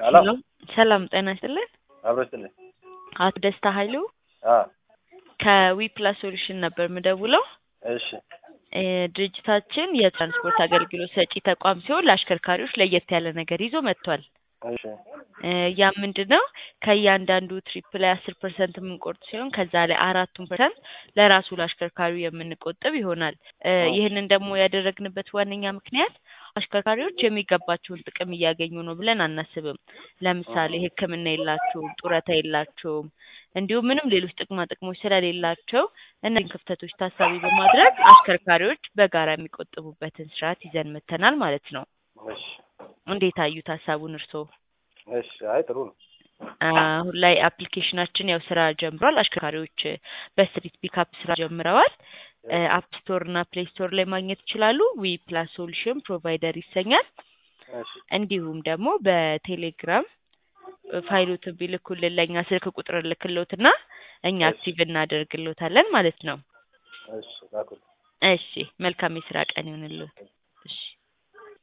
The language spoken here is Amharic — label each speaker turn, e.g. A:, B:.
A: ሄሎ
B: ሰላም ጤና ይስጥልን።
A: አብሮ ይስጥልኝ።
B: አቶ ደስታ ኃይሉ
A: አ
B: ከዊፕላስ ሶሉሽን ነበር የምደውለው።
A: እሺ
B: እ ድርጅታችን የትራንስፖርት አገልግሎት ሰጪ ተቋም ሲሆን ለአሽከርካሪዎች ለየት ያለ ነገር ይዞ መጥቷል።
A: እሺ
B: እ ያ ምንድን ነው? ከእያንዳንዱ ትሪፕ ላይ አስር ፐርሰንት የምንቆርጥ ሲሆን ከዛ ላይ አራቱን ፐርሰንት ለራሱ ለአሽከርካሪው የምንቆጥብ ይሆናል። እ ይህንን ደግሞ ያደረግንበት ዋነኛ ምክንያት አሽከርካሪዎች የሚገባቸውን ጥቅም እያገኙ ነው ብለን አናስብም። ለምሳሌ ሕክምና የላቸውም፣ ጡረታ የላቸውም፣ እንዲሁም ምንም ሌሎች ጥቅማ ጥቅሞች ስለሌላቸው እነዚህን ክፍተቶች ታሳቢ በማድረግ አሽከርካሪዎች በጋራ የሚቆጥቡበትን ስርዓት ይዘን መጥተናል ማለት ነው።
A: እሺ
B: እንዴት አዩት ሀሳቡን እርስዎ?
A: እሺ አይ ጥሩ ነው።
B: አሁን ላይ አፕሊኬሽናችን ያው ስራ ጀምሯል። አሽከርካሪዎች በስትሪት ፒካፕ ስራ ጀምረዋል። አፕ ስቶር እና ፕሌይ ስቶር ላይ ማግኘት ይችላሉ። ዊ ፕላስ ሶሉሽን ፕሮቫይደር ይሰኛል።
A: እሺ
B: እንዲሁም ደግሞ በቴሌግራም ፋይሎትን ቢልኩልን ለእኛ ስልክ ቁጥር ልክሎትና እኛ አክቲቭ እናደርግሎታለን ማለት ነው።
A: እሺ ላኩልኝ።
B: እሺ መልካም የስራ ቀን ይሁንልዎት። እሺ